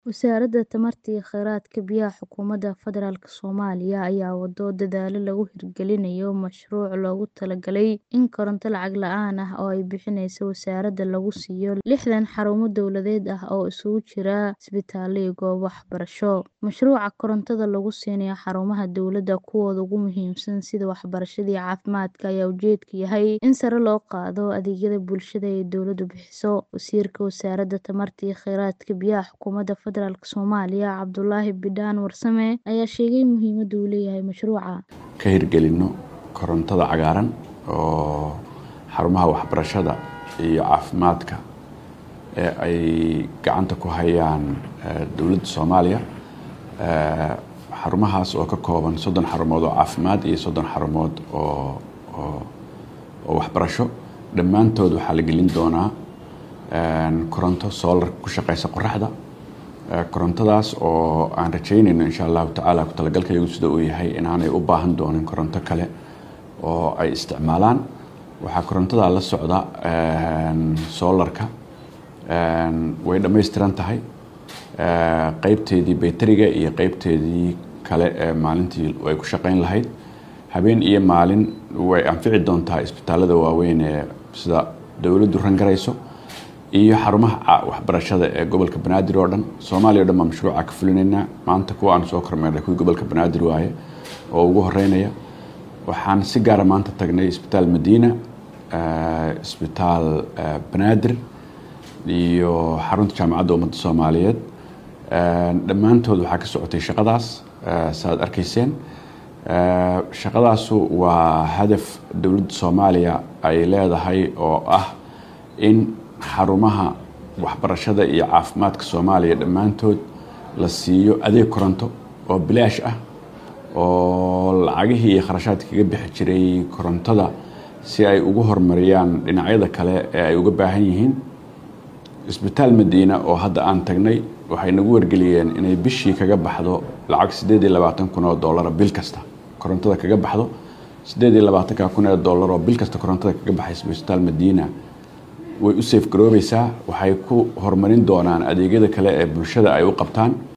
Wasaaradda Tamarta iyo Kheyraadka Biyaha Xukuumadda Federaalk Soomaaliya ayaa wado dadaalo lagu hirgelinayo mashruuc loogu talagalay in koronto lacag la'aan ah oo ay bixinayso wasaaradda lagu siiyo lixdan xarumo dowladeed ah oo isugu jira isbitaallo iyo goobo waxbarasho. Mashruuca korontada lagu siinayo xarumaha dowladda kuwooda ugu muhiimsan sida waxbarashada iyo caafimaadka ayaa ujeedku yahay in sare loo qaado adeegyada bulshada ee dowladdu bixiso. Wasiirka Wasaaradda Tamarta iyo Kheyraadka Biyaha Xukuumadda Federaalk Soomaaliya Cabdulaahi Bidhaan Warsame ayaa sheegay muhiimadda uu leeyahay mashruuca. ka hirgelino korontada cagaaran oo xarumaha waxbarashada iyo caafimaadka ee ay gacanta ku hayaan dowladda Soomaaliya xarumahaas oo ka kooban soddon xarumood oo caafimaad iyo soddon xarumood oo oo oo waxbarasho dhammaantood waxaa la gelin doonaa koronto solar ku shaqeysa qoraxda korontadaas oo aan rajeynayno insha allahu tacaala ku talagalkayagu sida uu yahay inaanay u baahan doonin koronto kale oo ay isticmaalaan waxaa korontada la socda solarka way dhammaystiran tahay qeybteedii bayteriga iyo qeybteedii kale ee maalintii ay ku shaqeyn lahayd habeen iyo maalin way anfici doontaa isbitaalada waaweyn ee sida dowladdu rangarayso iyo xarumaha waxbarashada ee gobolka banaadir oo dhan soomaaliya o dhan baa mashruuca ka fulinaynaa maanta kuwa aan soo kormeernay kuwii gobolka banaadir waaye oo ugu horeynaya waxaan si gaara maanta tagnay isbitaal madiina isbitaal banaadir iyo xarunta jaamacadda ummadda soomaaliyeed dhammaantood waxaa ka socotay shaqadaas saaad arkayseen shaqadaasu waa hadaf dowladda soomaaliya ay leedahay oo ah in xarumaha waxbarashada iyo caafimaadka soomaaliya dhammaantood la siiyo adeeg koronto oo bilaash ah oo lacagihii iyo kharashaadka kaga bixi jiray korontada si ay ugu horumariyaan dhinacyada kale ee ay uga baahan yihiin isbitaal madiina oo hadda aan tagnay waxay nagu wargeliyeen inay bishii kaga baxdo lacag siddeed iyo labaatan kun oo dollara bil kasta korontada kaga baxdo siddeed iyo labaatanka kun ee dollar oo bil kasta korontada kaga baxaysa isbitaal madiina way u safe garoobaysaa waxay ku horumarin doonaan adeegyada kale ee bulshada ay u qabtaan